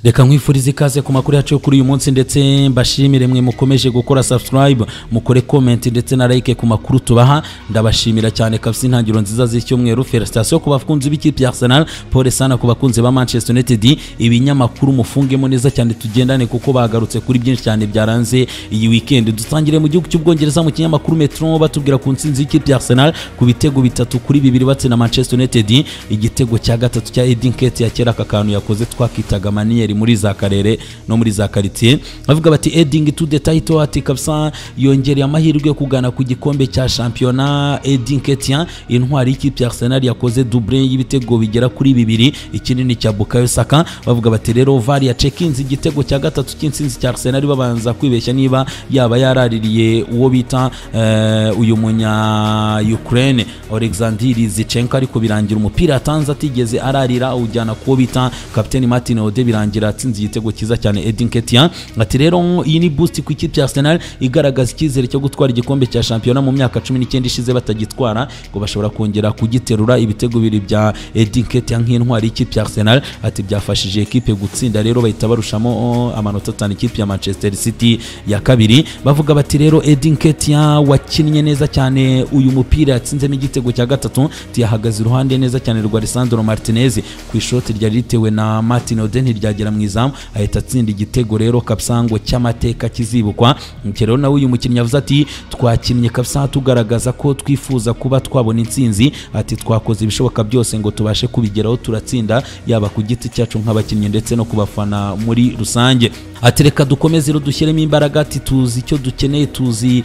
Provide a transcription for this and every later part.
reka nkwifurize ikaze ku makuru yacu yo kuri uyu munsi ndetse mbashimire mwe mukomeje gukora subscribe mukore comment ndetse na like ku makuru tubaha ndabashimira cyane kabisa intangiriro nziza z'icyumweru felicitation ku bakunzi b'ikipe ya Arsenal pole sana ku bakunzi ba Manchester United ibinyamakuru mufungemo neza cyane tugendane kuko bagarutse kuri byinshi cyane byaranze iyi weekend dutangire mu gihugu cy'ubwongereza mu kinyamakuru Metro batubwira ku nsinzi y'ikipe ya Arsenal ku bitego bitatu kuri bibiri batsinda Manchester United igitego cya gatatu cya Edin Ketia kera aka kantu yakoze twakitaga mania Daniel muri za karere no muri za quartier bavuga bati adding to the title ati kabisa yongereye amahirwe yo kugana ku gikombe cya shampiyona Edin Ketien intwari y'ikipe ya Arsenal yakoze double y'ibitego bigera kuri bibiri ikinini cya Bukayo Saka bavuga bati rero VAR yacekinze igitego cya gatatu cy'insinzi cya Arsenal babanza kwibeshya niba yaba yaraririye uwo bita eh, uyu munya Ukraine Alexander Zichenko ariko birangira umupira atanze atigeze ararira awujyana kuwo bita kapiteni Martin Ode birangira birangira atsinze igitego cyiza cyane Edin Ketia ati rero iyi ni boost ku ikipe ya Arsenal igaragaza icyizere cyo gutwara igikombe cya shampiyona mu myaka cumi n'icyenda ishize batagitwara ngo bashobora kongera kugiterura ibitego bibiri bya Edin Ketia nk'intwari y'ikipe ya Arsenal ati byafashije ekipe gutsinda rero bahita barushamo oh, amanota atanu ikipe ya Manchester City ya kabiri bavuga bati rero Edin Ketia wakinnye neza cyane uyu mupira yatsinzemo igitego cya gatatu tiyahagaze iruhande neza cyane rwa Lisandro Martinez ku ishoti ryari ritewe na Martin Odegaard ryagera mu izamu ahita atsinda igitego rero kabisango cy'amateka kizibukwa rero nawe uyu mukinnyi yavuze ati twakinnye kabisa tugaragaza ko twifuza kuba twabona intsinzi ati twakoze ibishoboka byose ngo tubashe kubigeraho turatsinda yaba ku giti cyacu nk'abakinnyi ndetse no kubafana muri rusange ati reka dukomeze rero dushyiremo imbaraga ati tuzi icyo dukeneye tuzi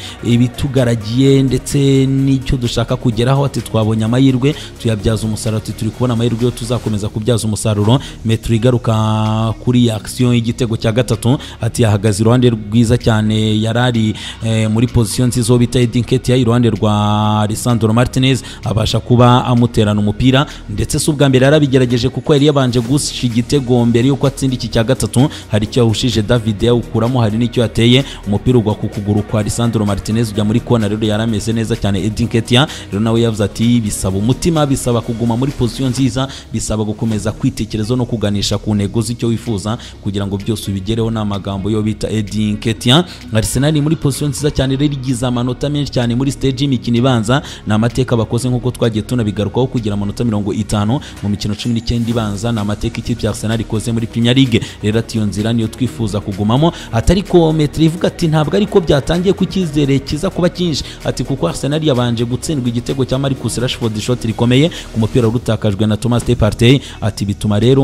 ibitugaragiye ndetse n'icyo dushaka kugeraho ati twabonye amahirwe tuyabyaza umusaruro ati turi kubona amahirwe yo tuzakomeza kubyaza umusaruro metero igaruka kuri action y'igitego cya gatatu ati yahagaze iruhande rwiza cyane yarari eh, muri position nziza uwo bita Edin Ketia iruhande rwa Lisandro Martinez abasha kuba amuterana umupira ndetse si ubwa mbere yarabigerageje kuko yari yabanje gusha igitego mbere yuko atsinda iki cya gatatu hari icyo yahushije David yawukuramo hari n'icyo yateye umupira ugwa ku kuguru kwa Lisandro Martinez ujya muri kona rero yarameze neza cyane Edin Ketia rero nawe yavuze ati bisaba umutima bisaba kuguma muri position nziza bisaba gukomeza kwitekerezo no kuganisha ku ntego uzi icyo wifuza kugira ngo byose ubigereho ni amagambo yo bita Edin Ketia Arsenal muri position nziza cyane rero igize amanota menshi cyane muri stage y'imikino ibanza ni amateka bakoze nk'uko twagiye tunabigarukaho kugira amanota mirongo itanu mu mikino cumi n'icyenda ibanza ni amateka ikipe ya Arsenal ikoze muri Premier League rero ati iyo nzira niyo twifuza kugumamo atari ko Metre ivuga ati ntabwo ariko byatangiye ku cyizere kiza kuba cyinshi ati kuko Arsenal yabanje gutsindwa igitego cya Marcus Rashford shot rikomeye ku mupira urutakajwe na Thomas Partey ati bituma rero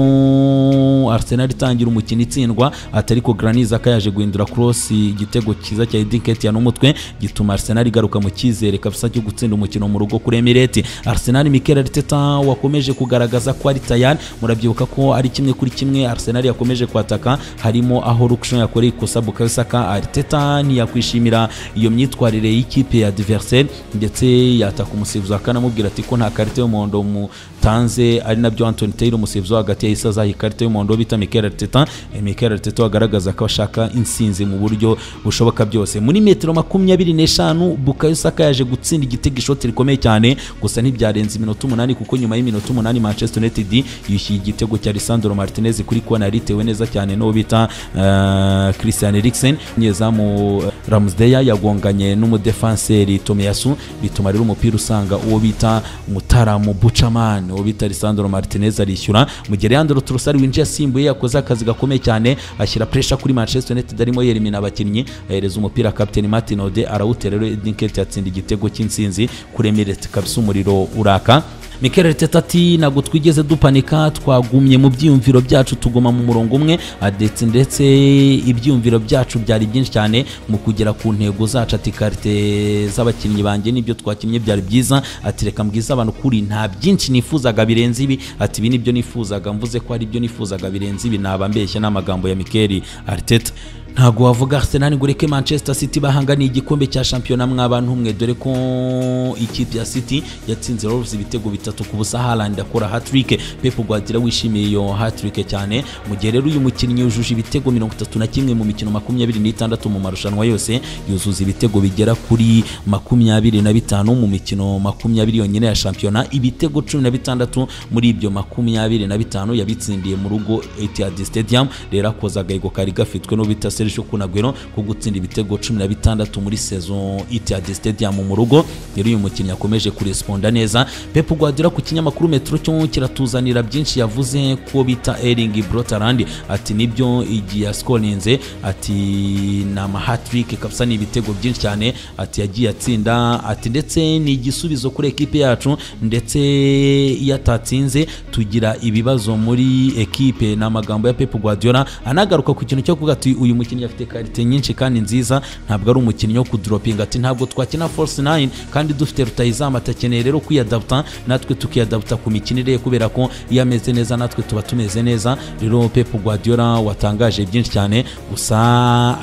Arsenal itangira umukino itsindwa atari ko Granit Xhaka yaje guhindura cross igitego cyiza cya Edin Ketia n'umutwe gituma Arsenal igaruka mu cyizere kabisa cyo gutsinda umukino mu rugo kuri Emirates Arsenal Mikel Arteta wakomeje kugaragaza ko ari tayari murabyibuka ko ari kimwe kuri kimwe Arsenal yakomeje kwataka harimo aho Rukshan yakoreye ikosa Bukayo Saka Arteta ntiyakwishimira iyo myitwarire y'ikipe ya adversaire ndetse yataka umusifuzi akanamubwira ati ko nta karite y'umuhondo mutanze ari nabyo Anthony Taylor umusifuzi hagati yahise azaha ikarita y'umuhondo bita Mikel Arteta Mikel Arteta agaragaza ko ashaka insinzi mu buryo bushoboka byose muri metero makumyabiri n'eshanu Bukayo Saka yaje gutsinda igitego ishoti rikomeye cyane gusa ntibyarenze iminota umunani kuko nyuma y'iminota umunani Manchester United yishyuye igitego cya Lisandro Martinez kuri kona yaritewe neza cyane n'uwo bita uh, Christian Eriksen nyezamu uh, Ramsdale yagonganye n'umudefanseri Tomiyasu bituma rero umupira usanga uwo bita Mutaramu Buchaman uwo bita Lisandro Martinez arishyura mu gihe Leandro Trossard winjiye asimbuye yakoze akazi gakomeye cyane ashyira pressure kuri Manchester United arimo yerimina abakinnyi ahereza umupira Captain Martin Ode arawutera rero Edin Ketia atsinda igitego cy'insinzi kuri Emirates kabisa umuriro uraka Mikel Arteta ati ntabwo twigeze dupanika twagumye mu byiyumviro byinshi tuguma mu murongo umwe adetse ndetse ibyiyumviro byacu byari byinshi cyane mu kugera ku ntego zacu ati karite z'abakinnyi banjye nibyo twakinnye byari byiza ati reka mbwiza abantu kuri nta byinshi nifuzaga birenze ibi ati ibi nibyo nifuzaga mvuze ko ari byo nifuzaga birenze ibi naba mbeshya n'amagambo ya Mikel Arteta ntabwo wavuga Arsenal ngo ureke Manchester City bahanganiye igikombe cya shampiyona mw'abantu umwe dore ko ikipe ya City yatsinze Wolves ibitego bitatu ku busa Haaland akora hat-trick Pep Guardiola wishimiye iyo hat-trick cyane mu gihe rero uyu mukinnyi yujuje ibitego 31 mu mikino 26 mu marushanwa yose yuzuza ibitego bigera kuri 25 mu mikino 20 yonyine ya shampiyona ibitego 16 muri ibyo 25 yabitsindiye mu rugo Etihad Stadium rero akoza agahigo kari gafitwe no bita Sergio Kun Aguero ko gutsinda ibitego 16 muri saison Etihad Stadium mu rugo rero uyu mukinnyi akomeje kuresponda neza Pep Guardiola ku kinyamakuru Metro cyo kiratuzanira byinshi yavuze ko bita Erling Brootaland ati nibyo igihe yaskorinze ati ni ama hat-trick kabisa ni ibitego byinshi cyane ati yagiye atsinda ati ndetse ni igisubizo kuri ekipe yacu ndetse iyo atatsinze tugira ibibazo muri ekipe ni amagambo ya Pep Guardiola anagaruka ku kintu cyo kuvuga ati uyu mukinnyi afite karite nyinshi kandi nziza ntabwo ari umukinnyi wo kuduropinga ati ntabwo twakina force 9 kandi dufite rutayizamu atakeneye rero kwiyadaputa natwe tukiyadaputa ku mikinire kubera ko iyo ameze neza natwe tuba tumeze neza rero Pep Guardiola watangaje byinshi cyane gusa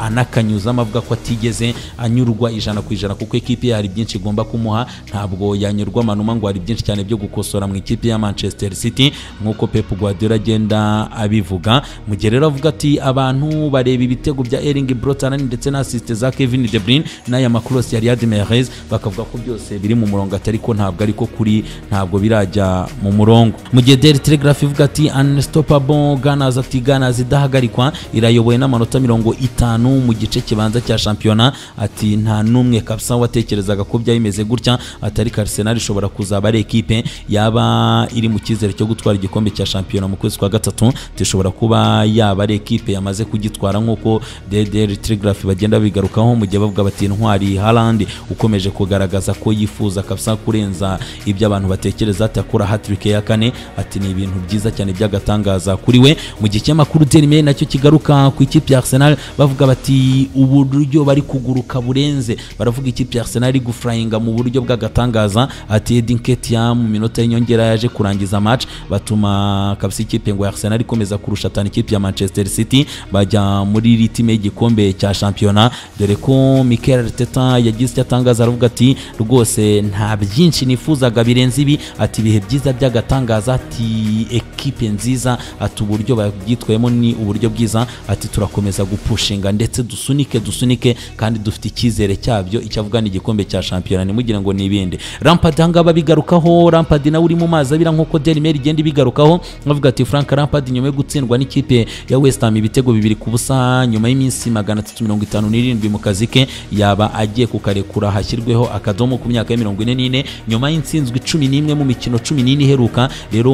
anakanyuzamo avuga ko atigeze anyurwa ijana ku ijana kuko ekipe ye hari byinshi igomba kumuha ntabwo yanyurwa manuma ngo hari byinshi cyane byo gukosora mu ikipe ya Manchester City nk'uko Pep Guardiola agenda abivuga mu gihe rero avuga ati abantu bareba ibitego bya Erling Brootaland ndetse na assist za Kevin De Bruyne n'aya makrosi ya Riyad Mahrez bakavuga ko byose biri mu murongo atari ko ntabwo ariko kuri ntabwo birajya mu murongo mu gihe Daily Telegraph ivuga ati unstoppable Gunners ati Gunners idahagarikwa irayoboye n'amanota mirongo itanu mu gice kibanza cya shampiyona ati nta n'umwe kabisa watekerezaga ko byaba bimeze gutya atari Arsenal ishobora kuzaba ari ekipe yaba iri mu cyizere cyo gutwara igikombe cya shampiyona mu kwezi kwa gatatu tishobora kuba yaba ari ekipe yamaze kugitwara nk'uko DDR Telegraph bagenda bigarukaho mu gihe bavuga bati intwari Haaland ukomeje kugaragaza ko yifuza kabisa kurenza ibyo abantu batekereza atakora hat-trick ya kane ati ni ibintu byiza cyane by'agatangaza kuri we mu gihe cy'amakuru Daily Mail nacyo kigaruka ku ikipe ya Arsenal bavuga bati uburyo bari kuguruka burenze baravuga ikipe ya Arsenal iri gufurayinga mu buryo bw'agatangaza ati Edin Ketia mu minota y'inyongera yaje kurangiza match batuma kabisa ikipe ngo ya Arsenal ikomeza kurusha tani ikipe ya Manchester City bajya muri iri time y'igikombe cya shampiyona dore ko Mikel Arteta yagize icyo atangaza aravuga ati rwose nta byinshi nifuzaga birenze ibi ati ibihe byiza by'agatangaza ati ekipe nziza ati uburyo babyitwayemo ni uburyo bwiza ati turakomeza gupushinga ndetse dusunike dusunike kandi dufite icyizere cyabyo icyo avuga ni igikombe cya shampiyona ntimugire ngo ni ibindi Lampard ahangaha bigarukaho Lampard nawe uri mu mazi abira nk'uko Daily Mail igenda ibigarukaho bavuga ati Frank Lampard nyuma yo gutsindwa n'ikipe ya West Ham ibitego bibiri ku busa nyuma y'iminsi magana atatu mirongo itanu n'irindwi mu kazi ke yaba agiye kukarekura hashyirweho akadomo ku myaka ya mirongo ine n'ine nyuma y'insinzwe cumi n'imwe mu mikino cumi n'ine iheruka rero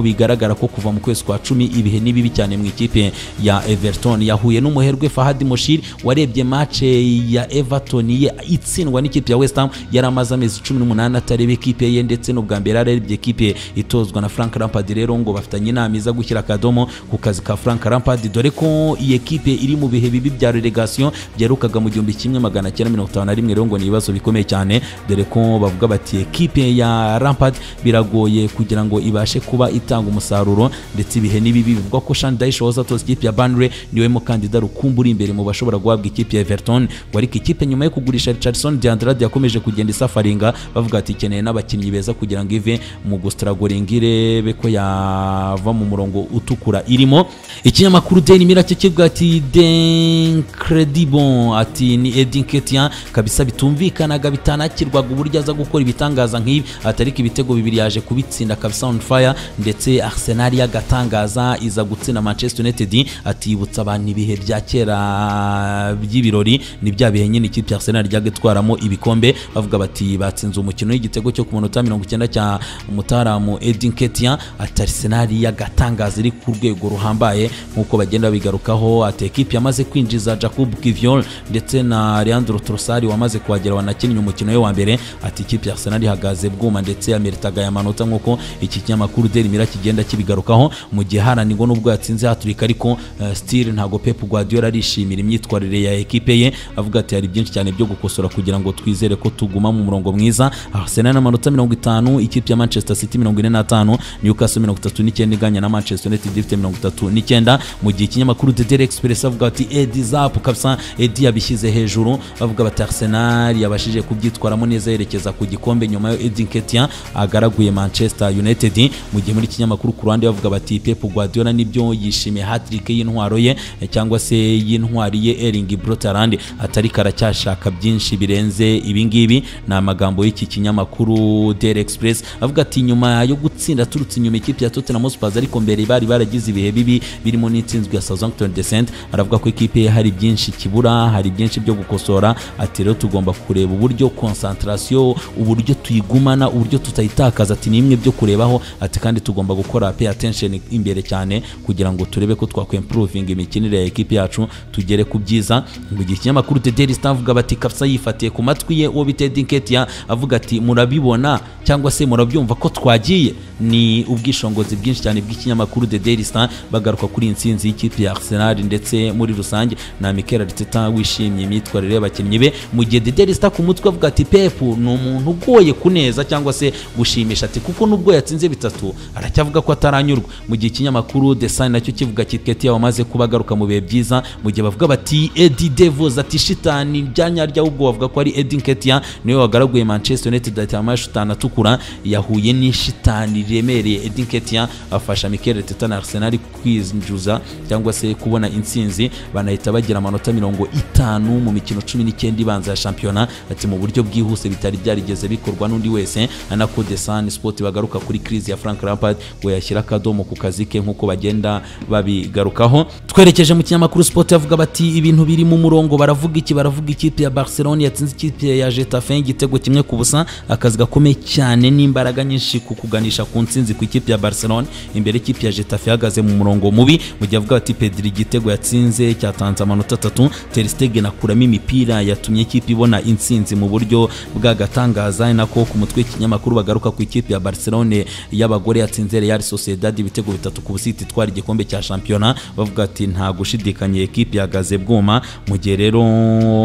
bigaragara ko kuva mu kwezi kwa cumi ibihe ni bibi cyane mu ikipe ya Everton yahuye n'umuherwe Fahad Moshir warebye match ya Everton ye itsindwa n'ikipe ya West Ham yari amaze amezi cumi n'umunani atareba ekipe ye ndetse n'ubwa mbere ararebye ekipe itozwa na Frank Lampard rero ngo bafitanye inama iza gushyira akadomo ku kazi ka Frank Lampard dore ko iyi ekipe iri mu bihe bibi bya relegation byerukaga mu gihumbi kimwe magana cyenda mirongo itanu na rimwe rero ngo ni ibibazo bikomeye cyane dore ko bavuga bati ekipe ya Lampard biragoye kugira ngo ibashe kuba itanga umusaruro ndetse ibihe ni bibi bivuga ko Sean Dyche wahoze atoza ikipe ya Burnley niwe mukandida rukumbu uri imbere mu bashobora guhabwa ikipe ya Everton ngo ariko ikipe nyuma yo kugurisha Richardson Diandrade yakomeje kugenda isafaringa bavuga ati ikeneye n'abakinnyi beza kugira ngo ive mu gustragoringa irebe ko yava mu murongo utukura irimo ikinyamakuru Daily Mail cyo kivuga ati d'incredible ati ni Edin Ketien kabisa bitumvikanaga bitanakirwaga uburyo aza gukora ibitangaza nk'ibi atari ibitego bibiri yaje kubitsinda kabisa on fire ndetse Arsenal yagatangaza iza gutsinda Manchester United atibutsa abantu ibihe bya kera by'ibirori ni bya bihe nyine ikipe ya Arsenal ijyaga itwaramo ibikombe bavuga bati batsinze umukino w'igitego cyo ku munota mirongo icyenda cya mutaramu Edin Ketia ati Arsenal yagatangaza iri ku rwego ruhambaye nk'uko bagenda bigarukaho ati ekipe yamaze kwinjiza Jacob Kiviol ndetse na Leandro Trossard wamaze kuhagera wanakinnye umukino we wa mbere ati ikipe ya Arsenal ihagaze bwuma ndetse yameritaga aya manota nk'uko iki kinyamakuru Daily Mail kigenda kibigarukaho mu gihe haranirwa n'ubwo yatsinze haturika ariko uh, still ntago Pep Guardiola arishimira imyitwarire ya ekipe ye avuga ati hari byinshi cyane byo gukosora kugira ngo twizere ko tuguma mu murongo mwiza Arsenal amanota 50 ikipe ya Manchester City 45 Newcastle 39 iganya na Manchester United ifite 39 mu gihe ikinyamakuru The Daily Express bahise bavuga bati edi zapu kabisa edi yabishyize hejuru bavuga bati arsenal yabashije kubyitwaramo neza yerekeza ku gikombe nyuma yo edi nketia agaraguye manchester united mu gihe muri kinyamakuru ku ruhande bavuga bati pep guardiola nibyo yishimiye hattrick y'intwaro ye eh, cyangwa se y'intwari ye eringi brotarand atari karacyashaka byinshi birenze ibingibi ni amagambo y'iki kinyamakuru daily express avuga ati nyuma yo gutsinda turutse inyuma ikipe ya tottenham hotspurs ariko mbere bari baragize ibihe bibi birimo n'intsinzwe ya southampton descent aravuga ko ikipe ye hari byinshi kibura hari byinshi byo gukosora ati rero tugomba kureba uburyo concentration uburyo tuyigumana uburyo tutayitakaza ati ni imwe byo kurebaho ati kandi tugomba gukora pay attention imbere cyane kugira ngo turebe ko twakwempuruvinga imikinire ya ekipe yacu tugere ku byiza mu gihe ikinyamakuru the daily star avuga bati kapsa yifatiye ku matwi ye uwo bita Eddie Nketiah avuga ati murabibona cyangwa se murabyumva ko twagiye ni ubwishingizi bwinshi cyane bw'ikinyamakuru the daily star bagaruka kuri iyi nsinzi y'ikipe ya arsenal ndetse muri rusange na Mikel Arteta wishimiye imyitwarire y'abakinnyi be mu gihe the daily star ku mutwe avuga ati pep ni umuntu ugoye kuneza cyangwa se gushimisha ati kuko nubwo yatsinze bitatu aracyavuga ko ataranyurwa mu gihe ikinyamakuru the sun nacyo kivuga kiti Nketiah wamaze kuba agaruka mu bihe byiza mu gihe bavuga bati Eddie Devils ati shitani ryanyarya ahubwo bavuga ko ari Eddie Nketiah niwe wagaraguye Manchester United ati amaye shitani atukura yahuye n'ishitani riremereye Eddie Nketiah afasha Mikel Arteta na Arsenal kwinjiza cyangwa se kubona intsinzi banahita bagira amanota mirongo itanu mu mikino cumi n'icyenda ibanza ya shampiyona ati mu buryo bwihuse bitari byarigeze bikorwa n'undi wese anako The Sun Sport bagaruka kuri crise ya Frank Lampard ngo yashyira akadomo ku kazi ke nk'uko bagenda babigarukaho twerekeje mu kinyamakuru Sport avuga bati ibintu biri mu murongo baravuga iki baravuga ikipe ya Barcelona yatsinze ikipe ya Getafe igitego kimwe ku busa akazi gakomeye cyane n'imbaraga nyinshi ku kuganisha ku ntsinzi ku ikipe ya Barcelona imbere ikipe ya Getafe ihagaze mu murongo mubi mu gihe avuga bati Pedri igitego yatsinze cyatanze amanota atatu Ter Stegen akuramo imipira yatumye ikipe ibona intsinzi mu buryo bw'agatangaza nako ku mutwe w'ikinyamakuru bagaruka ku ikipe ya Barcelona y'abagore yatsinze Real Sociedad ibitego bitatu ku busiti itwara igikombe cya shampiyona bavuga ati nta gushidikanya ikipe yagaze bwuma mu gihe rero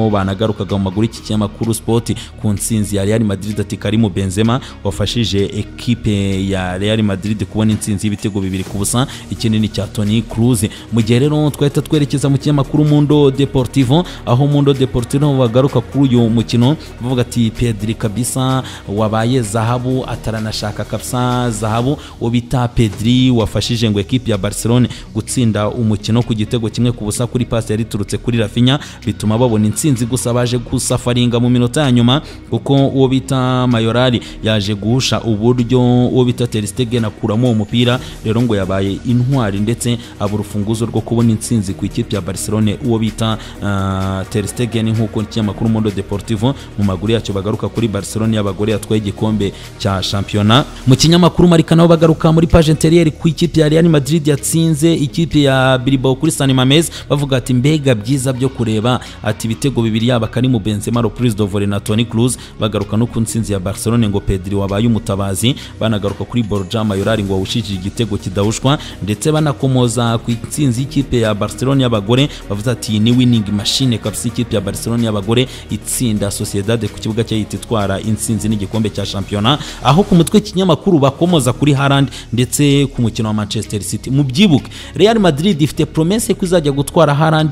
banagarukaga mu maguru iki kinyamakuru sport ku ntsinzi ya Real Madrid ati Karim Benzema wafashije ekipe ya Real Madrid kubona intsinzi y'ibitego bibiri ku busa ikinini cya Toni Kroos mu gihe rero twahita twerekeza mu kinyamakuru Mundo Deportivo aho Mundo Deportivo bagaruka kuri uyu mukino bavuga ati Pedri kabisa wabaye zahabu ataranashaka kabisa zahabu uwo bita Pedri wafashije ngo ekipe ya Barcelona gutsinda umukino ku gitego kimwe ku busa kuri pasi yari iturutse kuri Rafinha bituma babona intsinzi gusa baje gusafaringa mu minota ya nyuma kuko uwo bita Mayorali yaje guhusha uburyo uwo bita Ter Stegen akuramo uwo mupira rero ngo yabaye intwari ndetse abura urufunguzo rwo kubona intsinzi ku ikipe ya Barcelona uwo bita uh, Ter Stegen nk'uko ikinyamakuru Mundo Deportivo mu maguru yacyo bagaruka kuri Barcelona y'abagore yatwaye igikombe cya shampiyona mu kinyamakuru Marca nabo bagaruka muri page intérieure ku ikipe ya Real Madrid yatsinze ikipe ya Bilbao kuri San Mamés bavuga ati mbega byiza byo kureba ati ibitego bibiri yaba Karim Benzema reprise de volley na Toni Kroos bagaruka no ku ntsinzi ya Barcelona ngo Pedri wabaye umutabazi banagaruka kuri Borja Mayoral ngo wawushije igitego kidahushwa ndetse banakomoza ku intsinzi y'ikipe ya Barcelona y'abagore bavuze ati ni winning machine kabisa ikipe ya Barcelona y'abagore itsinda Sociedad ku kibuga cyayo itwara intsinzi n'igikombe cya shampiyona aho ku mutwe w'ikinyamakuru bakomoza kuri Haaland ndetse ku mukino wa Manchester City mu byibuke Real Madrid ifite promesse ko izajya gutwara Haaland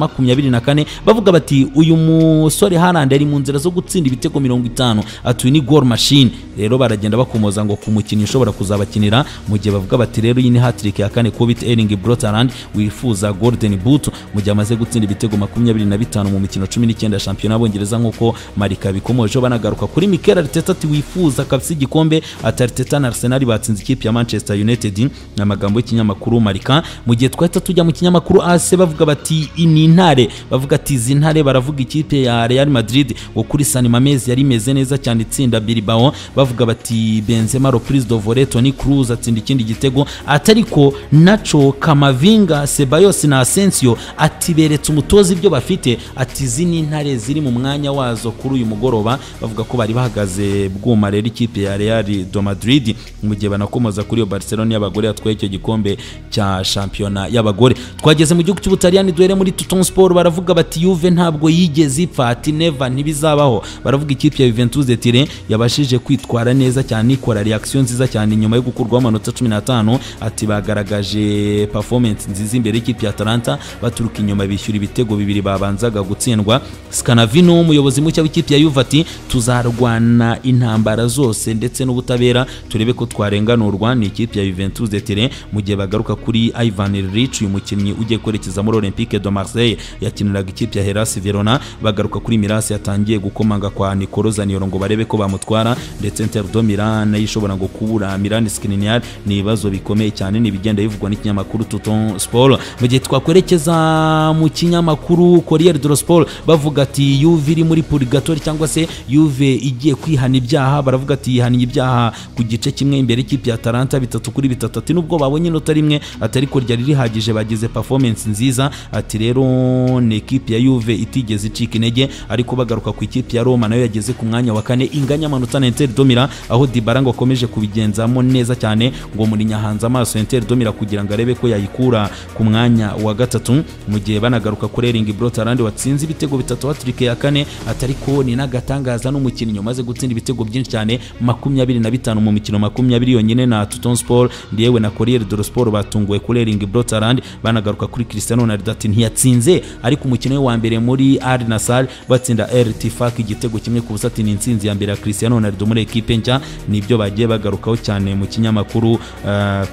2024 bavuga bati uyu musore Haaland ari mu nzira zo gutsinda ibitego 50 atuye ni goal machine rero baragenda bakomoza ngo ku mukino ushobora kuzabakinira mu gihe bavuga bati rero iyi ni hat-trick ya kane Kobit Ering Brotaland wifuza Golden Boot mu gihe amaze gutsinda ibitego 25 mu mikino 19 ya shampiyona y'Abongereza nk'uko Marika bikomojeho banagaruka kuri Mikel Arteta ati wifuza kabisa igikombe ati Arteta na Arsenal batsinze ikipe ya Manchester United ni amagambo y'ikinyamakuru Marika mu gihe twahita tujya mu kinyamakuru AC bavuga bati ni intare bavuga ati izi ntare baravuga ikipe ya Real Madrid ngo kuri San Mamés yari imeze neza cyane itsinda Bilbao bavuga bati Benzema reprise de volley Toni Kroos atsinda ikindi gitego atariko Nacho Kamavinga Ceballos na Asensio ati beretse umutoza ibyo bafite ati izi ni intare ziri mu mwanya wazo kuri uyu mugoroba bavuga ko bari bahagaze bwuma rero ikipe ya Real de Madrid mu gihe banakomoza kuri iyo Barcelona y'abagore yatwaye icyo gikombe cya shampiyona y'abagore twageze mu gihugu cy'Ubutaliyani duhere muri Tutton Sport baravuga bati Juve ntabwo yigeze ipfa ati never ntibizabaho baravuga ikipe ya Juventus de Turin yabashije kwitwara neza cyane ikora reaction nziza cyane nyuma yo gukurwaho amanota 15 ati bagaragaje performance nziza imbere y'ikipe ya Atalanta Atalanta baturuka inyuma bishyura ibitego bibiri babanzaga gutsindwa Scanavino umuyobozi mushya w'ikipe ya Juve ati tuzarwana intambara zose ndetse n'ubutabera turebe ko twarenganurwa ni ikipe ya Juventus de Turin mu gihe bagaruka kuri Ivan Illich uyu mukinnyi ugiye kwerekeza muri Olympique de Marseille yakiniraga ikipe ya Hellas Verona bagaruka kuri Milas yatangiye gukomanga kwa Nicolo Zaniolo ngo barebe ko bamutwara ndetse Inter do Milan nayo ishobora ngo kubura Milan Skriniar ni ibibazo bikomeye cyane ni ibigenda bivugwa n'ikinyamakuru Tuton Sport mu gihe twakwerekeza mu kinyamakuru Corriere dello Sport bavuga ati Juve iri muri purgatori cyangwa se Juve igiye kwihana ibyaha baravuga ati yihaniye ibyaha ku gice kimwe imbere y'ikipe ya Atalanta bitatu kuri bitatu ati nubwo babonye inota rimwe atari ko ryari rihagije bagize performance nziza ati rero ni ikipe ya Juve itigeze icika intege ariko bagaruka ku ikipe ya Roma nayo yageze ku mwanya wa kane inganya amanota na Inter Domira aho Dybala ngo akomeje kubigenzamo neza cyane ngo muri nyahanze amaso Inter Domira kugira ngo arebe ko yayikura ku mwanya wa gatatu mu gihe banagaruka kuri Erling Brot Haaland watsinze ibitego bitatu hat-trick ya kane atari ko ni n'agatangaza n'umukinnyi umaze gutsinda ibitego byinshi cyane makumyabiri na bitanu mu mikino makumyabiri yonyine na Tuton Sport yewe na Corriere dello Sport batunguwe kuri Erling Brot Haaland banagaruka kuri Cristiano Ronaldo ati ntiyatsinze ariko umukino we wa mbere muri Al Nassr batsinda RT Tifak igitego kimwe ku busa ati ni insinzi ya mbere ya Cristiano Ronaldo muri ekipe nshya nibyo bagiye bagarukaho cyane mu kinyamakuru uh,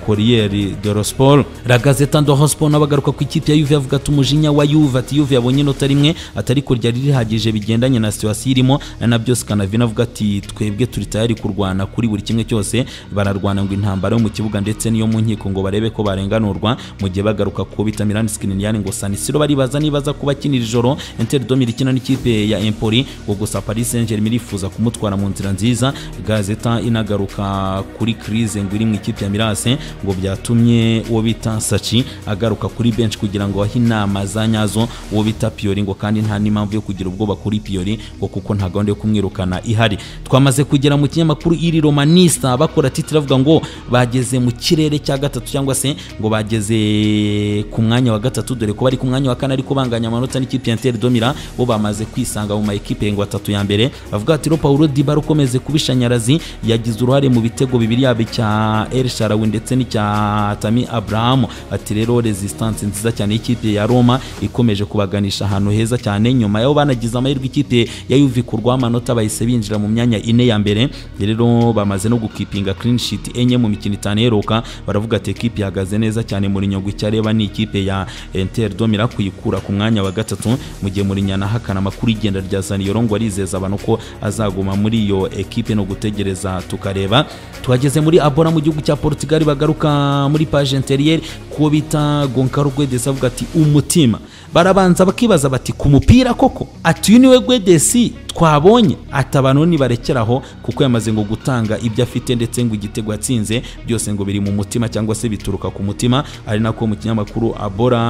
Corriere dello Sport La Gazzetta dello Sport nabagaruka ku ikipe ya Juve avuga ati umujinya wa Juve ati Juve yabonye inota rimwe atari ko ryari rihagije bigendanye na situation irimo na byo Scanavino avuga ati twebwe turi tayari kurwana kuri buri kimwe cyose bararwana ngo intambara yo mu kibuga ndetse n'iyo mu nkiko ngo barebe ko barenganurwa mu gihe bagaruka kubita Milan Skriniar ngo San Siro baribaza nibaza kuba kinira ijoro Inter Domir ikina n'ikipe ya Empoli ngo gusa Paris Saint-Germain irifuza kumutwara mu nzira nziza Gazeta inagaruka kuri crise ngo iri mu ikipe ya Mirase ngo byatumye uwo bita Sachi agaruka kuri bench kugira ngo ahe inama za nyazo uwo bita Pioli ngo kandi nta n'impamvu yo kugira ubwoba kuri Pioli ngo kuko nta gahunda yo kumwirukana ihari twamaze kugera mu kinyamakuru iri Romanista bakora titire avuga ngo bageze mu kirere cya gatatu cyangwa se ngo bageze ku mwanya wa gatatu dore ko bari ku mwanya wa kane ariko banganya amanota n'ikipe ya Inter Domira bo bamaze kwisanga mu ma ekipe ngo atatu ya mbere bavuga ati Paulo Dybala ukomeze kubishanyarazi yagize uruhare mu bitego bibiri yaba icya El Shaarawy ndetse n'icya Tammy Abraham ati rero resistance nziza cyane y'ikipe ya Roma ikomeje kubaganisha ahantu heza cyane nyuma yaho banagize amahirwe ikipe ya Juve kurwaho amanota bahise binjira mu myanya ine ya mbere rero bamaze no gukipinga clean sheet enye mu mikino itanu iheruka baravuga ati ekipe ihagaze neza cyane muri nyungu icyo areba ni ikipe ya Inter Domira kuyikura ku mwanya wa gatatu mu gihe muri nyana hakana amakuru y'igenda rya Zaniolo ngo arizeza abantu ko azaguma muri iyo ekipe no gutegereza tukareba twageze muri Abora mu gihugu cya Portugal bagaruka muri page interiere ko bita Goncalo Guedes avuga ati umutima barabanza bakibaza bati ku mupira koko ati uyu niwe Guedes twabonye ati abantu nibarekeraho kuko yamaze ngo gutanga ibyo afite ndetse ngo igitego yatsinze byose ngo biri mu mutima cyangwa se bituruka ku mutima ari nako mu kinyamakuru abora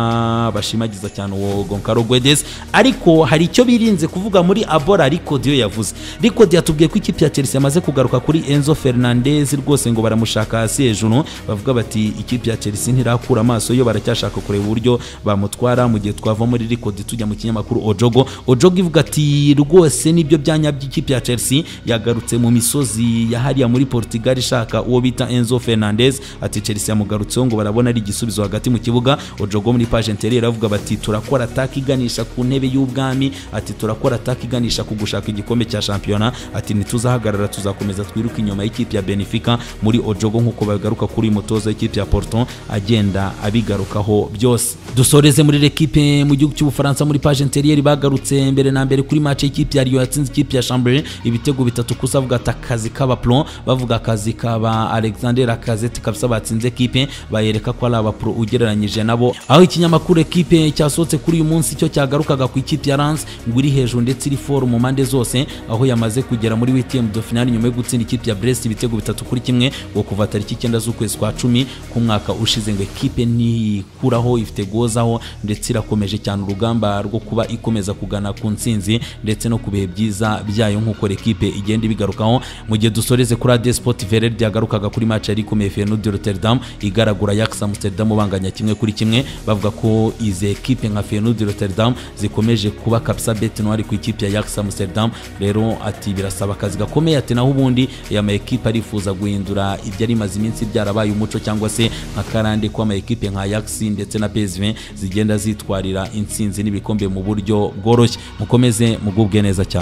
bashimagiza cyane uwo Goncalo Guedes ariko hari icyo birinze kuvuga muri abora ariko diyo yavuze ariko yatubwiye ko ikipe ya Chelsea yamaze kugaruka kuri Enzo Fernandez rwose ngo baramushaka hasi hejuru bavuga bati ikipe ya Chelsea ntirakura amaso yo baracyashaka kureba uburyo bamutwara mu gihe twava muri Record tujya mu kinyamakuru Ojogo Ojogo ivuga ati rwose nibyo byanya by'ikipe ya Chelsea yagarutse mu misozi ya hariya muri Portugal ishaka uwo bita Enzo Fernandez ati Chelsea yamugarutseho ngo barabona ari igisubizo hagati mu kibuga Ojogo muri page interior avuga bati turakora attack iganisha ku ntebe y'ubwami ati turakora attack iganisha ku gushaka igikombe cya championa ati ntituzahagarara tuzakomeza twiruka inyuma y'ikipe ya Benfica muri Ojogo nk'uko bagaruka kuri mutoza w'ikipe ya Porto agenda abigarukaho byose dusoreze muri l'equipe mu gihugu cy'Ubufaransa muri page interior bagarutse mbere na mbere kuri match y'ikipe ya Lyon yatsinze ikipe ya Chambéry ibitego bitatu gusa avuga ati akazi k'abapro bavuga akazi k'aba Alexander Lacazette kabisa batsinze ekipe bayereka ko ari abapro ugereranyije nabo aho ikinyamakuru ekipe cyasohotse kuri uyu munsi cyo cyagarukaga ku ikipe ya Lens ngo iri hejuru ndetse iri foru mu mpande zose aho yamaze kugera muri huitième de finale nyuma yo gutsinda ikipe ya Brest ibitego bitatu kuri kimwe ngo kuva tariki icyenda z'ukwezi kwa cumi ku mwaka ushize ngo ekipe ntikuraho ifite gozaho ndetse irakomeje cyane urugamba rwo kuba ikomeza kugana ku ntsinzi ndetse no ku bihe byiza byayo nk'uko ekipe igenda ibigarukaho mu gihe dusoreze kuri ade sport verere yagarukaga kuri match yari ikomeye feyenoord rotterdam igaragura yaksa amsterdam banganya kimwe kuri kimwe bavuga ko izi ekipe nka feyenoord rotterdam zikomeje kuba kabisa beti noir ku ikipe ya yaksa amsterdam rero ati birasaba akazi gakomeye ati naho ubundi aya ma ekipe arifuza guhindura ibyo ari maze iminsi byarabaye umuco cyangwa se nka karande ko ama ekipe nka yaxi ndetse na psv zigenda zitwarira intsinzi n'ibikombe mu buryo bworoshye mukomeze mugubwe neza cyane